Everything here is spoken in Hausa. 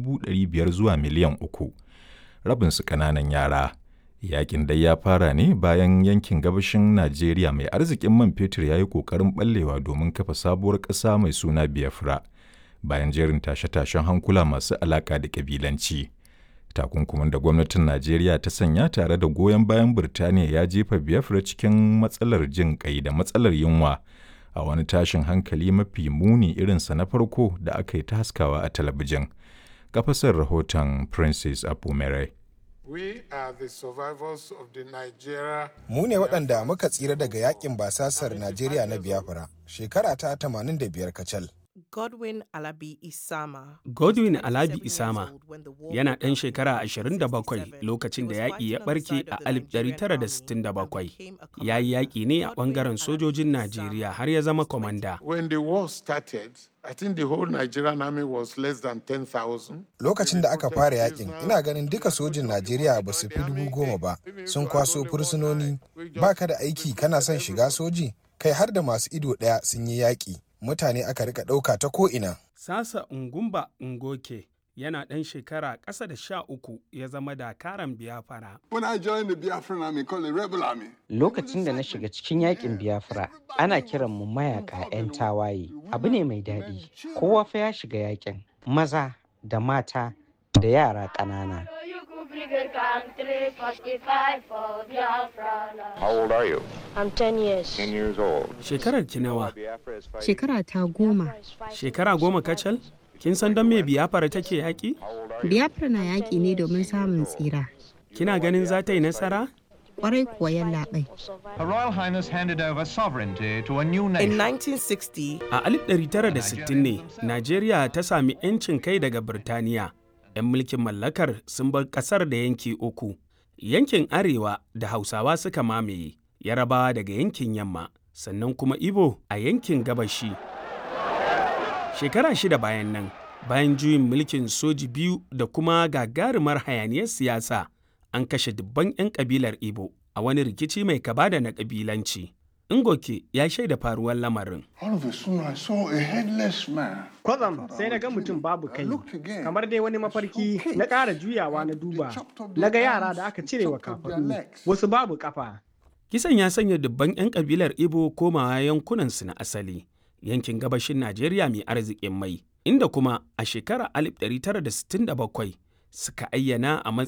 500,000 zuwa miliyan uku, rabinsu ƙananan yara. Yakin dai ya fara ne bayan yankin gabashin Najeriya mai arzikin man fetur ya yi ƙoƙarin ɓallewa domin kafa sabuwar ƙasa mai suna Biafra, bayan jerin tashe-tashen hankula masu alaƙa da ƙabilanci. Takunkumin da gwamnatin Najeriya ta sanya tare da goyon bayan Birtaniya ya jefa Biafra cikin matsalar jin ƙai da matsalar yunwa a wani tashin hankali mafi muni irinsa na farko da aka yi ta haskawa a talabijin. Kafasar rahoton Princess Apumere. We are the survivors of the Nigeria. Mu ne waɗanda muka tsira daga yakin basasar Najeriya na Biafra shekara ta 85 kacal. Godwin Alabi Isama. Godwin Alabi Isama yana ɗan shekara 27 lokacin da yaƙi ya ɓarke a 1967. Ya yi yaƙi ne a ɓangaren sojojin Najeriya har ya zama kwamanda. When the war started, I think the whole Nigerian army was less than 10,000. Lokacin da aka fara yakin, ina ganin duka sojin Najeriya ba su fi dubu goma ba, sun kwaso fursunoni, ba ka da aiki kana son shiga soji, kai har da masu ido ɗaya sun yi yaƙi. Mutane aka rika ɗauka ta ko'ina. Sasa Ngumba Ngoke yana ɗan shekara ƙasa da sha uku ya zama dakaran biyafara. When I joined the Biafran army called the Rebel Army. Lokacin da na shiga cikin yakin Biafra, ana kiran mu mayaka 'yan tawaye. Abu ne mai daɗi. Kowa fa ya shiga yakin. Maza da mata da yara ƙanana. How old are you? I'm 10 years. 10 years old. Shekarar ki nawa? Shekara ta goma. Shekara goma kacal? Kin san don me biyafara take yaƙi? Biafra na yaƙi ne domin samun tsira. Kina ganin za ta yi nasara? Kwarai kuwa yallaɓai. Her Royal Highness handed over sovereignty to a new In nation. 1960, A 1960 ne, Najeriya ta sami 'yancin kai daga Birtaniya. 'Yan mulkin mallakar sun bar ƙasar da yanki uku. Yankin Arewa da Hausawa suka mamaye, Yarabawa daga yankin Yamma, sannan kuma Ibo a yankin Gabashi. Shekara shida bayan nan, bayan juyin mulkin soji biyu da kuma gagarumar hayaniyar siyasa, an kashe dubban 'yan kabilar Ibo a wani rikici mai kaba da na kabilanci. Ngoke ya shaida faruwar lamarin. All of a sudden I saw a headless man. Kwatsam sai na ga mutum babu kai, looked again. kamar dai wani mafarki na ƙara juyawa na duba. Na ga yara da aka cire wa kafaɗu, wasu babu ƙafa. Kisan ya sanya dubban 'yan kabilar Ibo komawa yankunansu na asali, yankin gabashin Najeriya mai arzikin mai, inda kuma a shekarar 1967 suka ayyana a matsayin